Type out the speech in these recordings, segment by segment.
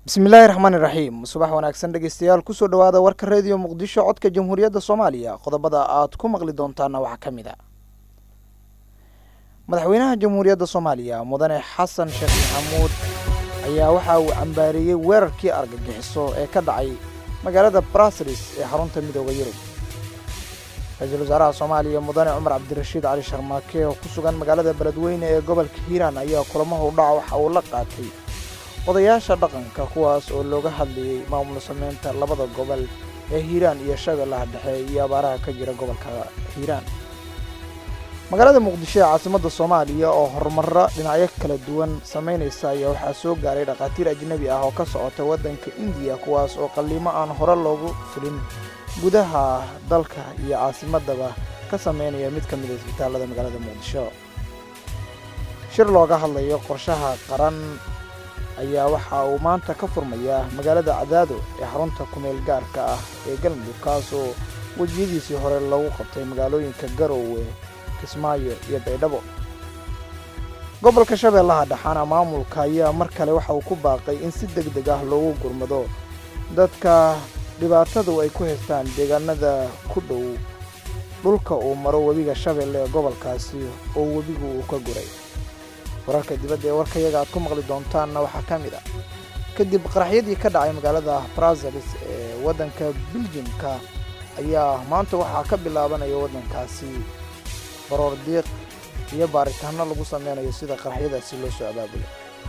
bismillaahi raxmaani raxiim subax wanaagsan dhegeystayaal kusoo dhawaada warka reediyo muqdisho codka jamhuuriyadda soomaaliya qodobada aad ku maqli doontaana waxaa ka mid a madaxweynaha jamhuuriyadda soomaaliya mudane xasan sheekh maxamuud ayaa waxa uu cambaareeyey weerarkii argagixiso ee ka dhacay magaalada brasris ee xarunta midooda yurub ra-iisul wasaaraha soomaaliya mudane cumar cabdirashiid cali sharmaake oo ku sugan magaalada beledweyne ee gobolka hiiraan ayaa kulamaha udhaca waxa uu la qaatay odayaasha dhaqanka kuwaas oo looga hadlayey maamul sameynta labada gobol ee hiiraan iyo shabeellaha dhexe iyo abaaraha ka jira gobolka hiiraan magaalada muqdisho ee caasimadda soomaaliya oo horumarro dhinacyo kala duwan samaynaysa ayaa waxaa soo gaaray dhakhaatiir ajnebi ah oo ka socota waddanka indiya kuwaas oo qalliimo aan hore loogu fulin gudaha dalka iyo caasimadaba ka sameynaya mid ka mid a isbitaallada magaalada muqdisho shir looga hadlayo qorshaha qaran ayaa waxa uu maanta ka furmayaa magaalada cadaado ee xarunta kumeel gaarka ah ee galmudug kaasoo wejiyadiisii hore lagu qabtay magaalooyinka garoowe kismaayo iyo baydhabo gobolka shabeellaha dhexaana maamulka ayaa mar kale waxa uu ku baaqay in si deg deg ah loogu gurmado dadka dhibaatadu ay ku haystaan deegaanada ku dhow dhulka uu maro webiga shabeelle ee gobolkaasi oo webigu uu ka guray wararka dibadda ee warkayaga aad ku maqli doontaanna waxaa ka mid ah kadib qaraxyadii ka dhacay magaalada braselis ee waddanka biljimka ayaa maanta waxaa ka bilaabanaya waddankaasi baroor diiq iyo baaritaano lagu sameynayo sida qaraxyadaasi loo soo abaabulay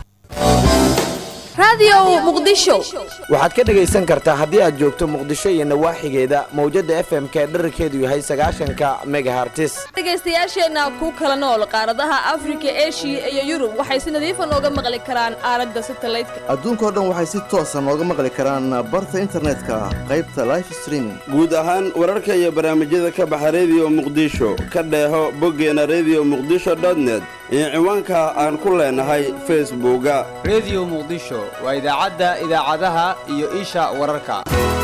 waxaad ka dhegaysan kartaa haddii aad joogto muqdisho iyo nawaaxigeeda mawjadda f m ka dherarkeedu yahay sagaashanka megahartis dhegaystayaasheenna ku kala nool qaaradaha afrika eshiya iyo yurub waxay si nadiifa nooga maqli karaan aalada satalaydka adduunkao dhan waxay si toosa nooga maqli karaan barta internetka qaybta life streaming guud ahaan wararka iyo barnaamijyada ka baxa rediyo muqdisho ka dheeho boggeena rediyo muqdisho dotnet iyo ciwaanka aan ku leenahay facebooka rediyo muqdisho waa idaacadda idaacadaha iyo isha wararka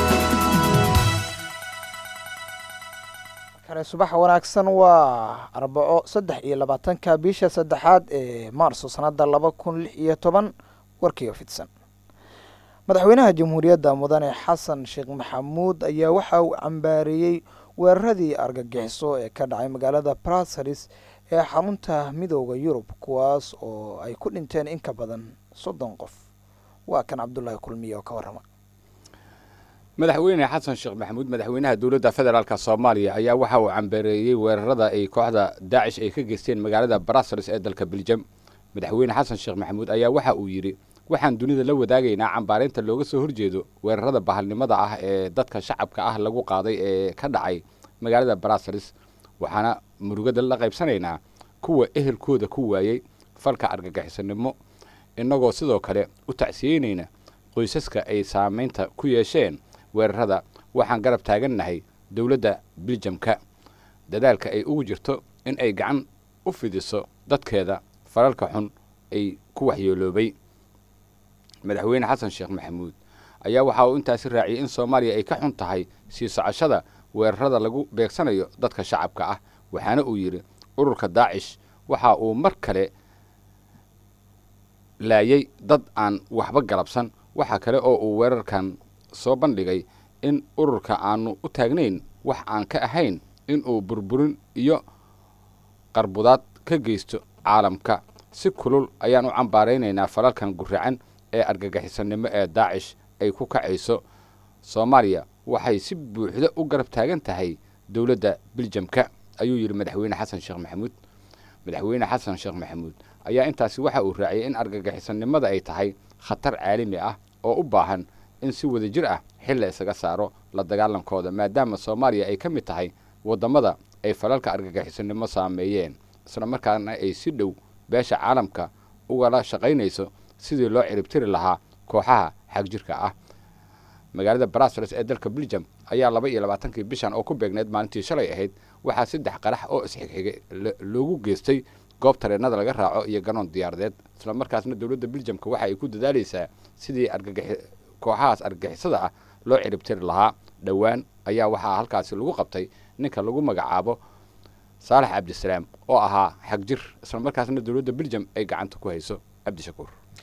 kale subax wanaagsan waa arbaco saddex iyo labaatanka bisha saddexaad ee maarso sanadda laba kun lix iyo toban warkiioo fidsan madaxweynaha jamhuuriyadda mudane xasan sheekh maxamuud ayaa waxa uu cambaareeyey weeraradii argagixiso ee ka dhacay magaalada brasaris ee xarunta midooda yurub kuwaas oo ay ku dhinteen in ka badan soddon qof waa kan cabdulaahi kulmiye oo ka warrama madaxweyne xasan sheekh maxamuud madaxweynaha dowladda federaalk soomaaliya ayaa waxa uu cambareeyey weerarada ay kooxda daacish ay ka geysteen magaalada brasels ee dalka beljam madaxweyne xasan sheekh maxamuud ayaa waxa uu yidhi waxaan dunida la wadaagaynaa cambaareynta looga soo horjeedo weerarada bahalnimada ah ee dadka shacabka ah lagu qaaday ee ka dhacay magaalada brasels waxaana murugada la qaybsanaynaa kuwa ehelkooda ku waayey falka argagixisanimo innagoo sidoo kale u tacsiyeynayna qoysaska ay saamaynta ku yeesheen weerarada waxaan garab taagannahay dowladda biljamka dadaalka ay ugu jirto in ay gacan u fidiso dadkeeda falalka xun ay ku waxyeeloobay madaxweyne xasan sheekh maxamuud ayaa waxa uu intaasi raaciyey in soomaaliya ay ka xun tahay sii socoshada weerarada lagu beegsanayo dadka shacabka ah waxaana uu yidhi ururka daacish waxa uu mar kale laayay dad aan waxba galabsan waxa kale oo uu weerarkan soo bandhigay in ururka aanu u taagnayn wax aan ka ahayn inuu burburin iyo qarbudaad ka geysto caalamka si kulul ayaan u cambaaraynaynaa falalkan guracan ee argagixisanimo ee daacish ay ku kacayso soomaaliya waxay si buuxda u garab taagan tahay dowladda biljamka ayuu yidhi madaxweyne xasan sheekh maxamuud madaxweyne xasan sheekh maxamuud ayaa intaasi waxa uu raaciyay in argagixisanimada ay tahay khatar caalami ah oo u baahan in si wada jir ah xil la isaga saaro la dagaalankooda maadaama soomaaliya ay ka mid tahay waddamada ay falalka argagixisanimo saameeyeen isla markaana ay si dhow beesha caalamka ugala shaqaynayso sidii loo ciribtiri lahaa kooxaha xagjirka ah magaalada brasels ee dalka beljam ayaa laba iyo labaatankii bishan oo ku beegneyd maalintii shalay ahayd waxaa saddex qarax oo isxigxigay loogu geystay goob tareennada laga raaco iyo garoon diyaaradeed isla markaasna dowladda beljamka waxa ay ku dadaalaysaa sidii kooxahaas argagixisada ah loo ciribtiri lahaa dhowaan ayaa waxaa halkaasi lagu qabtay ninka lagu magacaabo saalax cabdisalaam oo ahaa xagjir isla markaasna dowladda beljam ay gacanta ku hayso cabdishakuur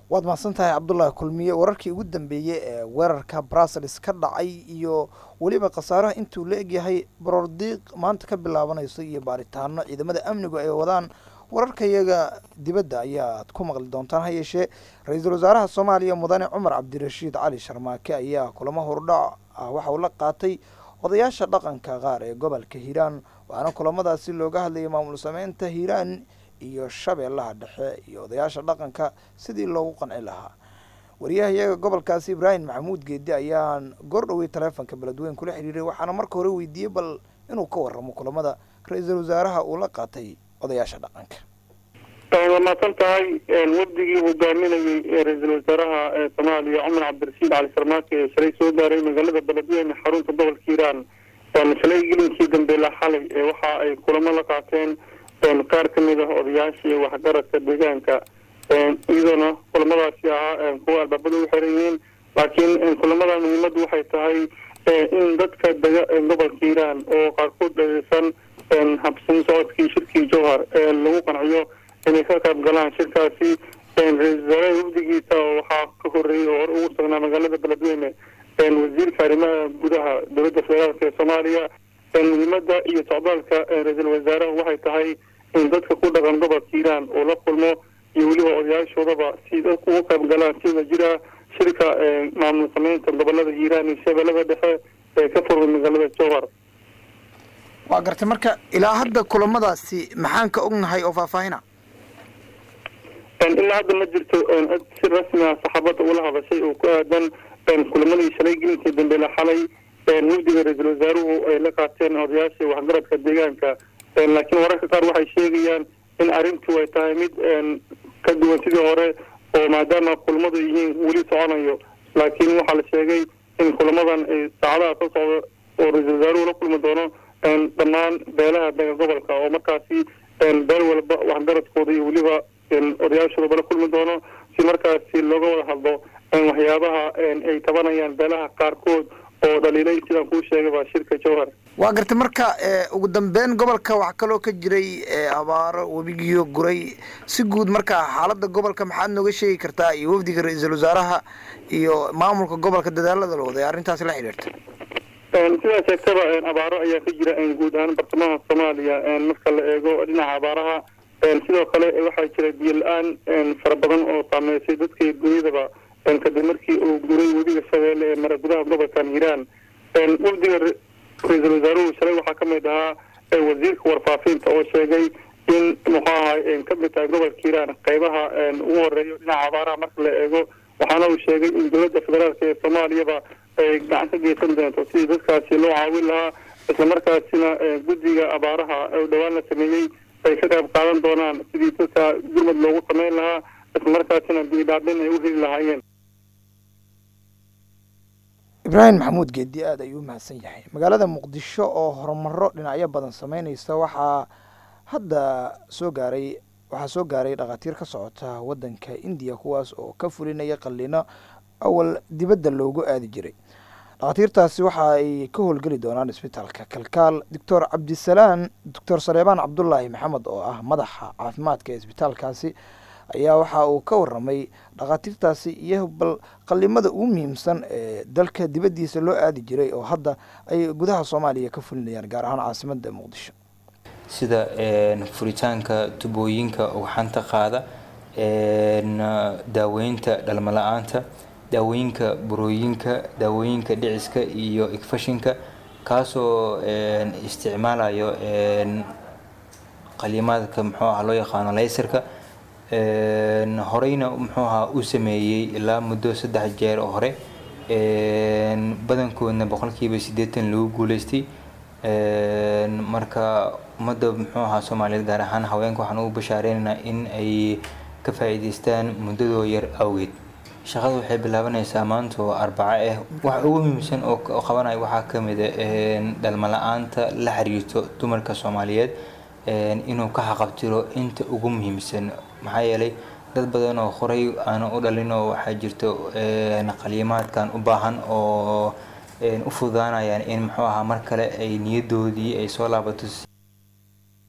waad mahadsan tahay cabdullaahi kulmiye wararkii ugu dambeeyey ee weerarka brussels ka dhacay iyo weliba khasaaraha intuu la egyahay borordiiq maanta ka bilaabanayso iyo baaritaano ciidamada amnigu ay wadaan wararkayaga dibadda ayaad ku maqli doontaan ha yeeshee ra-iisul wasaaraha soomaaliya mudane cumar cabdirashiid cali sharmaake ayaa kulamo hordhac ah waxa uu la qaatay odayaasha dhaqanka qaar ee gobolka hiiraan waxaana kulamadaasi looga hadlayay maamul sameynta hiiraan iyo shabeellaha dhexe iyo odayaasha dhaqanka sidii loogu qanci lahaa wariyaha iyaga gobolkaasi ibraahim maxamuud geedi ayaan goor dhowey taleefonka beledweyn kula xiriiray waxaana marka hore weydiiyey bal inuu ka waramo kulamada ra-iisul wasaaraha uu la qaatay odayaasha dhaqanka waa mahadsan tahay wafdigii hogaaminayay ee ra-iisul wasaaraha ee soomaaliya cumar cabdirashiid cali sarmaake ee shalay soo gaaray magaalada beledweyne xarunta gobolka hiiraan shalay gelinkii dambeela xalay ee waxa ay kulamo la qaateen qaar ka mid ah odayaashii waxgaradka deegaanka iyadoona kulamadaasi ahaa kuwa albaabada u xiran yihiin laakiin kulamada muhiimaddu waxay tahay in dadka dega gobolka hiiraan oo qaarkood dhageysan habsin socodkii shirkii jowhar lagu qanciyo inay ka qayb galaan shirkaasi ra-isul wasaaraha wafdigiisa waxaa ka horeeyey oo hore ugu sugnaa magaalada beledweyne wasiirka arrimaha gudaha dowladda federaalk ee soomaaliya muhiimada iyo socdaalka ra-iisul wasaaraha waxay tahay in dadka ku dhaqan gobolka hiiraan oo la kulmo iyo weliba odayaashoodaba si dadku uga qayb galaan sida jira shirka maamul sameynta gobolada hiiraan iyo shabeellada dhexe ee ka furmay magaalada jowhar waa gartay marka ilaa hadda kulamadaasi maxaan ka ognahay oo faahfaahina ilaa hadda ma jirto cid si rasmi ah saxaabadda ula hadashay oo ku aadan kulamadii shalay gelinkii dambeela xalay wafdiga ra-iisul wasaaruhu ay la qaateen odayaasha waxgaradka deegaanka laakiin wararka qaar waxay sheegayaan in arrintu ay tahay mid ka duwan sidii hore oo maadaama kulamadu yihiin weli soconayo laakiin waxaa la sheegay in kulamadan ay saacadaha soo socda oo ra-iisul wasaaruhu la kulmi doono dhammaan beelaha dega gobolka oo markaasi beel walba waxgaradkooda iyo weliba odayaashoodaba la kulmi doono si markaasi looga wada hadlo waxyaabaha ay tabanayaan beelaha qaarkood oo dhaliilay sidaan kuu sheegay baa shirka jowhar waa gartay marka ugu dambeyn gobolka waxaa kaloo ka jiray abaaro webigiyo guray si guud marka xaaladda gobolka maxaad nooga sheegi kartaa iyo wafdiga ra-iisul wasaaraha iyo maamulka gobolka dadaalada la waday arrintaasi la xidhiirta sidaa sheegtaba abaaro ayaa ka jira guud ahaan bartamaha soomaaliya marka la eego dhinaca abaaraha sidoo kale waxaa jira biyo la-aan fara badan oo saameysay dadka iyo dunyadaba kadib markii uu guray webiga shabeelle ee mara gudaha gobolkan hiiraan wafdiga ra-iisul wasaaruhu shalay waxaa ka mid ahaa wasiirka warfaafinta oo sheegay in muxuu ahay ka mid tahay gobolka hiiraan qeybaha ugu horeeyo dhinaca abaaraha marka la eego waxaana uu sheegay in dowladda federaalk ee soomaaliyaba ay gacan ka geysan doonto sidii dadkaasi loo caawin lahaa islamarkaasina guddiga abaaraha oo dhowaan la sameeyey ay ka qayb qaadan doonaan sidii dadka gurmad loogu sameyn lahaa islamarkaasina biidhaadhin ay u heli lahaayeen ibraahim maxamuud geedi aada ayuu u mahadsan yahay magaalada muqdisho oo horumaro dhinacyo badan sameyneysa waxaa hadda soo gaaray waxaa soo gaaray dhakhaatiir ka socota waddanka indiya kuwaas oo ka fulinaya qalliino awal dibadda loogu aadi jiray dhakhaatiirtaasi waxa ay ka howlgeli doonaan isbitaalka kalkaal doctor cabdisalaan doctor saleebaan cabdulaahi maxamed oo ah madaxa caafimaadka ee isbitaalkaasi ayaa waxa uu ka waramay dhakhaatiirtaasi iyo bal qalimada ugu muhiimsan ee dalka dibaddiisa loo aadi jiray oo hadda ay gudaha soomaaliya ka fulinayaan gaar ahaan caasimada muqdisho sida furitaanka tubooyinka ugxanta qaada daaweynta dhalmo la-aanta daawooyinka burooyinka daawooyinka dhiciska iyo igfashinka kaasoo isticmaalayo qalimaadka muxuu aha loo yaqaano laysarka horeyna muxuu ahaa u sameeyey ilaa muddo saddex jeer oo hore badankoodna boqolkiiba siddeetan lagu guuleystay marka ummadda muxuu ahaa soomaaliyeed gaar ahaan haweenka waxaan ugu bashaareynayna in ay ka faa'iidaystaan muddadoo yar awgeed shaqada waxay bilaabanaysaa maanta oo arbaco ah waxa ugu muhiimsan oo qabanaya waxaa ka mid a dhalmo la-aanta la xiriirto dumarka soomaaliyeed inuu ka xaqabtiro inta ugu muhiimsan maxaa yeelay dad badan oo horey aana u dhalin oo waxaa jirto qaliimaadkan u baahan oo u fududaanayaan in muxuu ahaa mar kale ay niyadoodii ay soo laabato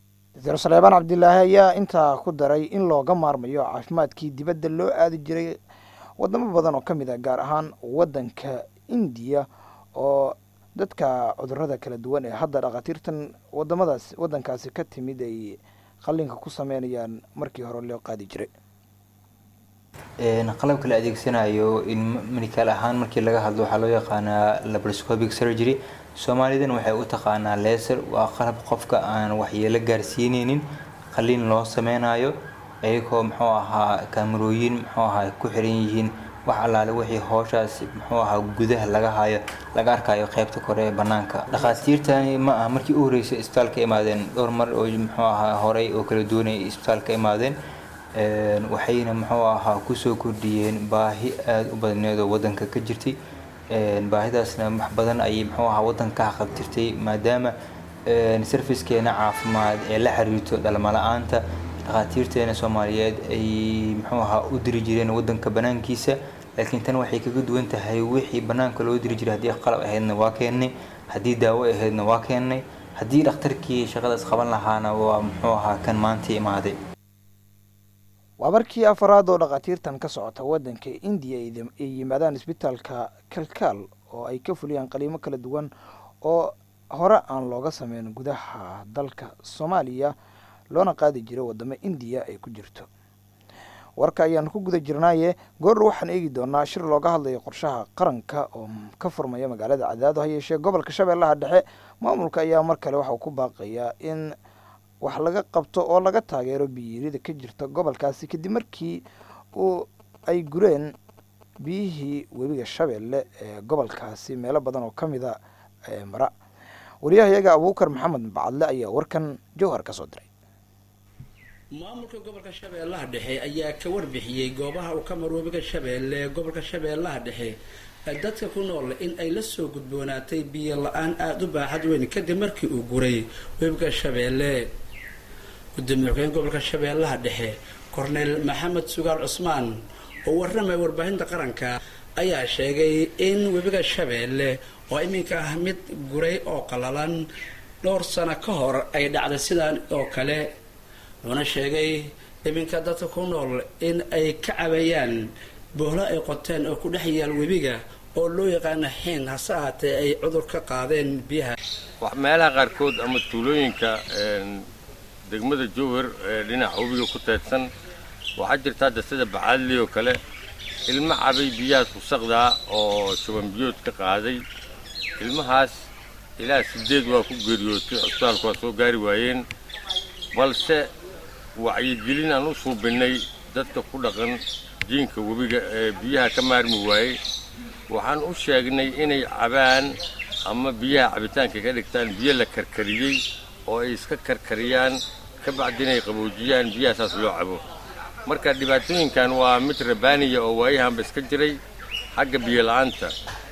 doctor saleebaan cabdilaahi ayaa intaa ku daray in looga maarmayo caafimaadkii dibadda loo aadi jiray wadamo badan oo ka mid ah gaar ahaan waddanka indiya oo dadka cudurada kala duwan ee hadda dhakhaatiirtan wadamadaas waddankaasi ka timid ay qallinka ku sameynayaan markii hore loo qaadi jiray qalabka la adeegsanayo in medical ahaan markii laga hadlo waxaa loo yaqaanaa laparoscopic surgery soomaalidan waxay u taqaanaa leser waa qalab qofka aan waxyeelo gaarsiineynin qalliin loo sameynayo iyagoo muxuu ahaa kaamarooyin muxuu ahaa ku xiran yihiin wax allaale wixii hooshaas muxuu ahaa gudaha laga hayo laga arkayo qaybta kore ee banaanka dhakhaatiirtani ma aha markii u horeysay isbitaalka imaadeen dhowr mar oo muxuu ahaa horey oo kala duwanay isbitaalka imaadeen waxayna muxuu ahaa kusoo kordhiyeen baahi aada u badneed oo wadanka ka jirtay baahidaasna wax badan ayay muxuu ahaa wadanka ka haqabtirtay maadaama sarfiskeena caafimaad ee la xiriirto dhalmala-aanta dhakhaatiirteena soomaaliyeed ay muxuu ahaa u diri jireen wadanka banaankiisa laakiin tan waxay kaga duwan tahay wixii banaanka loo diri jiray haddii qalab ahaydna waa keennay haddii daawo ahaydna waa keennay haddii dhakhtarkii shaqadaas qaban lahaana waa muxuu ahaa kan maanta imaaday waa markii afaraad oo dhakhaatiirtan ka socota waddanka indiya ay yimaadaan isbitaalka kalkaal oo ay ka fuliyaan qaliimo kala duwan oo hore aan looga sameyn gudaha dalka soomaaliya loona qaadi jiray wadamo indiya ay ku jirto warka ayaanu ku guda jirnaaye goor waxaan eegi doonaa shir looga hadlayo qorshaha qaranka oo ka furmaya magaalada cadaado ha yeeshee gobolka shabeellaha dhexe maamulka ayaa mar kale waxa uu ku baaqayaa in wax laga qabto oo laga taageero biyiirida ka jirta gobolkaasi kadib markii uu ay gureen biyihii webiga shabeelle ee gobolkaasi meelo badan oo ka mida mara wariyahayaga abuukar maxamed bacadle ayaa warkan jowhar ka soo diray maamulka gobolka shabeellaha dhexe ayaa ka warbixiyey goobaha uu ka maro webiga shabeelle ee gobolka shabeellaha dhexe dadka ku nool in ay la soo gudboonaatay biyo la-aan aada u baaxad weyn kadib markii uu guray webiga shabeelle gudoomiye xogeen gobolka shabeellaha dhexe korneyl maxamed sugaal cusmaan oo warramaya warbaahinta qaranka ayaa sheegay in webiga shabeelle oo iminka ah mid guray oo qalalan dhowr sano ka hor ay dhacday sidaan oo kale wuxuuna sheegay iminka dadka ku nool in ay ka cabayaan boohlo ay qoteen oo ku dhex yaal webiga oo loo yaqaana xiin hase ahaatee ay cudur ka qaadeen biyaha meelaha qaarkood ama tuulooyinka degmada jowhar ee dhinaca webiga ku teedsan waxaa jirta hadda sida bacaadli oo kale ilmo cabay biyahaas wasaqdaa oo shuban biyood ka qaaday ilmahaas ilaa sideed waa ku geeriyootay cusbitaalku waa soo gaari waayeen balse wacyigelin aan u suubinnay dadka ku dhaqan jiinka webiga ee biyaha ka maarmi waayey waxaan u sheegnay inay cabaan ama biyaha cabitaanka ka dhigtaan biyo la karkariyey oo ay iska karkariyaan ka bacdin ay qaboojiyaan biyahaasaas loo cabo marka dhibaatooyinkan waa mid rabaaniya oo waayahanba iska jiray xagga biyo la'aanta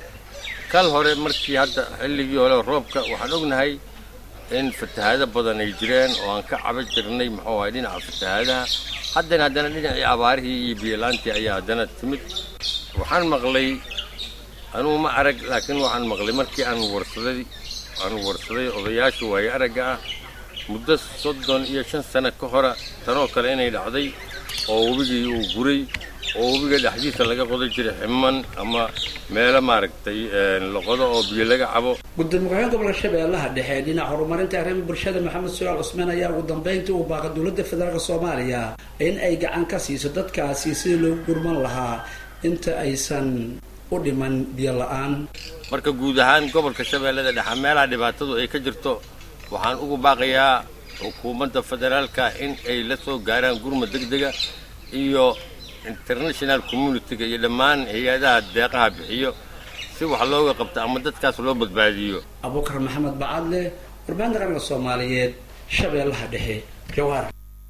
kal hore markii hadda xilligii hore roobka waxaan ognahay in fatahaado badan ay jireen oo aan ka caba jirnay muxuu ahay dhinaca fatahaadaha haddana haddana dhinacii abaarihii iyo biyolaantii ayaa haddana timid waxaan maqlay anugu ma arag laakiin waxaan maqlay markii aan warsaday aan warsaday odayaasha waayo aragga ah muddo soddon iyo shan sano ka hora tanoo kale inay dhacday oo webigii uu guray oo webiga dhexdiisa laga qodan jiray ximan ama meelo maaragtay loqodo oo biyo laga cabo gudoomiye ku-xigeen gobolka shabeellaha dhexe dhinaca horumarinta arrimaha bulshada maxamed sugaal cusmaan ayaa ugu dambeyntii uu baaqay dowladda federaalk soomaaliya in ay gacan ka siiso dadkaasi sidii loogu gurman lahaa inta aysan u dhiman biyo la-aan marka guud ahaan gobolka shabeellada dhexe meelaha dhibaatadu ay ka jirto waxaan ugu baaqayaa xukuumadda federaalka in ay la soo gaaraan gurma degdega iyo international communitiga iyo dhammaan hay-adaha deeqaha bixiyo si wax looga qabto ama dadkaas loo badbaadiyo abuukar maxamed bacadle warbaahinta qaranka soomaaliyeed shabeellaha dhexe jawhar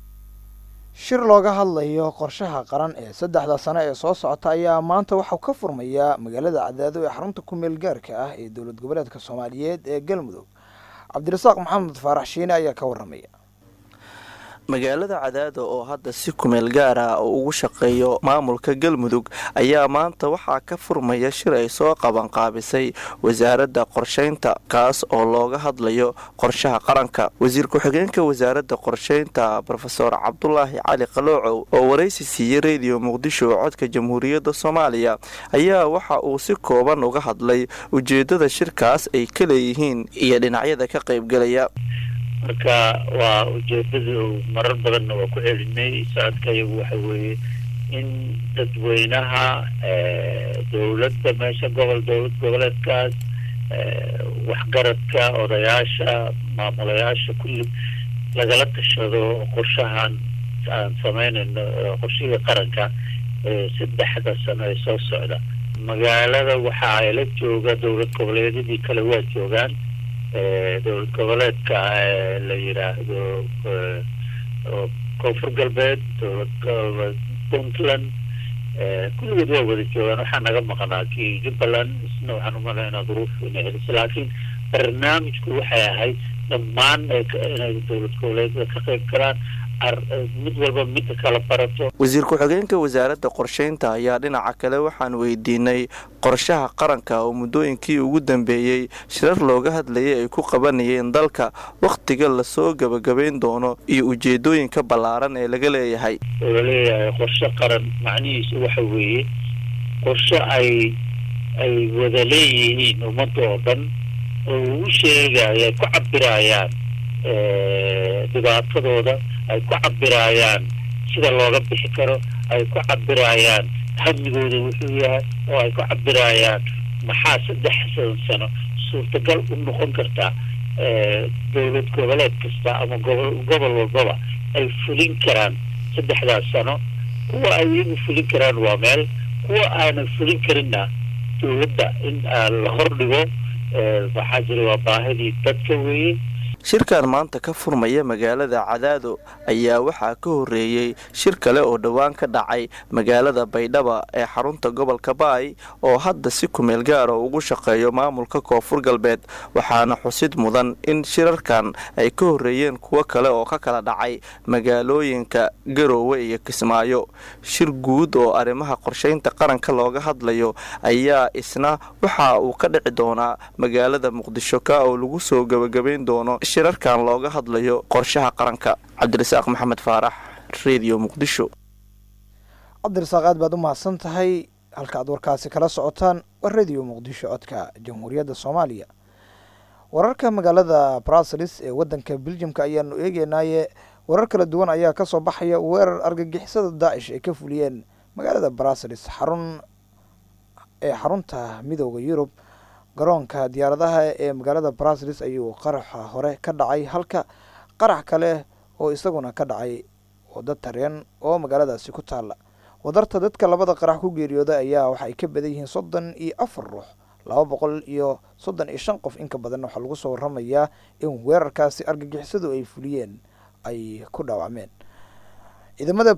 shir looga hadlayo qorshaha qaran ee saddexda sano ee soo socota ayaa maanta waxau ka furmayaa magaalada cadaado ee xarunta ku-meel gaarka ah ee dowlad goboleedka soomaaliyeed ee galmudug cabdirasaaq maxamed faarax shiine ayaa ka waramaya magaalada cadaado oo hadda si kumeel gaar ah oo ugu shaqeeyo maamulka galmudug ayaa maanta waxaa ka furmaya shir ay soo qabanqaabisay wasaaradda qorshaynta kaas oo looga hadlayo qorshaha qaranka wasiir ku-xigeenka wasaaradda qorshaynta rofeor cabdulaahi cali qaloocow oo waraysi siiyey rediyo muqdisho codka jamhuuriyadda soomaaliya ayaa waxa uu si kooban uga hadlay ujeedada shirkaas ay ka leeyihiin iyo dhinacyada ka qaybgelaya marka waa ujeedadu marar badanna waa ku celinay socodka iyagu waxa weeye in dadweynaha dowladda meesha gobol dowlad goboleedkaas waxgaradka odayaasha maamulayaasha kulli lagala tashado qorshahan aan sameynayno qorshihii qaranka saddexda sano ee soo socda magaalada waxa ay la jooga dowlad goboleedyadii kale waa joogaan dowlad goboleedka la yidhaahdo koonfur galbeed dowlad goboleed puntland kulligood waa wada joogaan waxaa naga maqnaa kii jubbaland isna waxaan umalaynaa duruuf inay celisay laakiin barnaamijku waxay ahayd dhammaan inay dowlad goboleedyada ka qayb galaan mid walba midda kala barato wasiir ku-xigeenka wasaaradda qorshaynta ayaa dhinaca kale waxaan weydiinay qorshaha qaranka oo muddooyinkii ugu dambeeyey shirar looga hadlayay ay ku qabanayeen dalka wakhtiga lasoo gebagabayn doono iyo ujeedooyinka ballaaran ee laga leeyahay oo laleeyahay qorshe qaran macnihiisu waxa weeye qorshe ay ay wada leeyihiin ummadda oo dhan oo ugu sheegaya ay ku cabirayaan dhibaatadooda ay ku cabirayaan sida looga bixi karo ay ku cabirayaan hamigooda wuxuu yahay oo ay ku cabirayaan maxaa saddex sano suurtagal u noqon kartaa dowlad goboleed kasta ama gobol gobol walbaba ay fulin karaan saddexdaas sano kuwa ay iyagu fulin karaan waa meel kuwa aanan fulin karinna dowladda in la hordhigo waxaa jira waa baahidii dadka weeye shirkan maanta ka furmaya magaalada cadaado ayaa waxaa ka horeeyey shir kale oo dhowaan ka dhacay magaalada baydhaba ee xarunta gobolka baay oo hadda si kumeel gaara ugu shaqeeyo maamulka koonfur galbeed waxaana xusid mudan in shirarkan ay ka horeeyeen kuwo kale oo ka kala dhacay magaalooyinka garoowe iyo kismaayo shir guud oo arrimaha qorshaynta qaranka looga hadlayo ayaa isna waxa uu ka dhici doonaa magaalada muqdisho ka oo lagu soo gebagabayn doono shirarkan looga hadlayo qorshaha qaranka cabdirasaaq maxamed faarax redio muqdisho cabdirasaaq aad baad u mahadsan tahay halka aad warkaasi kala socotaan waa redio muqdisho codka jamhuuriyadda soomaaliya wararka magaalada bruseles ee wadanka beljimka ayaanu eegeynaaye warar kala duwan ayaa kasoo baxaya weerar argagixisada daacish ay ka fuliyeen magaalada bruseles xarun ee xarunta midooda yurub garoonka diyaaradaha ee magaalada bruseles ayuu qaraxa hore ka dhacay halka qarax kale oo isaguna ka dhacay wado tareen oo magaaladaasi ku taalla wadarta dadka labada qarax ku geeriyooda ayaa waxaay ka badan yihiin soddon iyo afar ruux laba boqol iyo soddon iyo shan qof inka badan waxaa lagu soo waramayaa in weerarkaasi argagixisadu ay fuliyeen ay ku dhaawacmeen ciidamada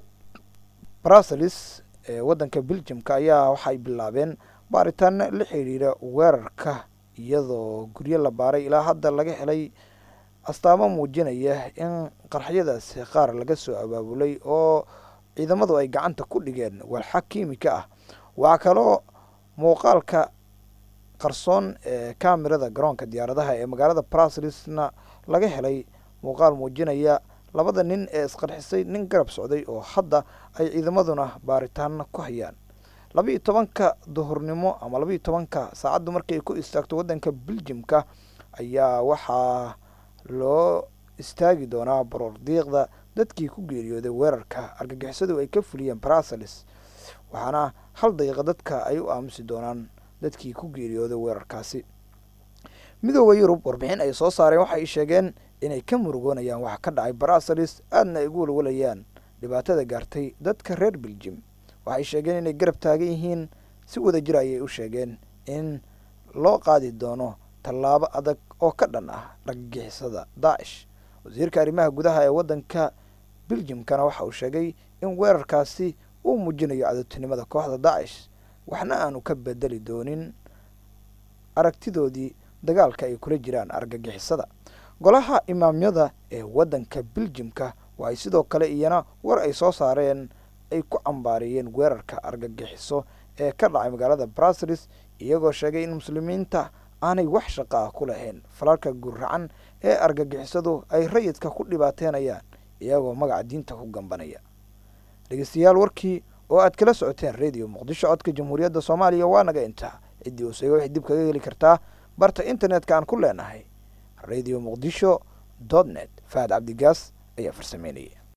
bruseles ee wadanka beljimka ayaa waxaay bilaabeen baaritaano la xidhiira weerarka iyadoo guryo la baaray ilaa hadda laga helay astaamo muujinaya in qarxyadaasi qaar laga soo abaabulay oo ciidamadu ay gacanta ku dhigeen walxa kiimika ah waxaa kaloo muuqaalka qarsoon ee kamerada garoonka diyaaradaha ee magaalada bruselesna laga helay muuqaal muujinaya labada nin ee isqarxisay nin garab socday oo hadda ay ciidamaduna baaritaano ku hayaan laba iyo tobanka duhurnimo ama laba iyo tobanka saacaddu markay ku istaagto waddanka beljimka ayaa waxaa loo istaagi doonaa baroor diiqda dadkii ku geeriyooday weerarka argagixisadu ay ka fuliyeen bruseles waxaana hal daqiiqa dadka ay u aamusi doonaan dadkii ku geeriyooday weerarkaasi midooda yurub warbixin ay soo saareen waxay sheegeen inay ka murugoonayaan waxa ka dhacay bruseles aadna ay ugu walwalayaan dhibaatada gaartay dadka reer beljim waxay sheegeen inay garab taagan yihiin si wada jir ayay u sheegeen in loo qaadi doono tallaabo adag oo ka dhan ah argagixisada daacish wasiirka arrimaha gudaha ee waddanka beljimkana waxa uu sheegay in weerarkaasi uu muujinayo cadowtinimada kooxda daacish waxna aanu ka bedeli doonin aragtidoodii dagaalka ay kula jiraan argagixisada golaha imaamyada ee waddanka beljimka ay sidoo kale iyana war ay soo saareen ay ku cambaariyeen weerarka argagixiso ee ka dhacay magaalada brasilis iyagoo sheegay in muslimiinta aanay wax shaqo ah ku lahayn falalka guracan ee argagixisadu ay rayidka ku dhibaateynayaan iyagoo magaca diinta ku gambanaya dhegeystayaal warkii oo aad kala socoteen radio muqdisho codka jamhuuriyadda soomaaliya waa naga intaa ciddii hoosega waxay dib kaga heli kartaa barta internetka aan ku leenahay radio muqdisho dot net fahad cabdigaas ayaa farsameynaya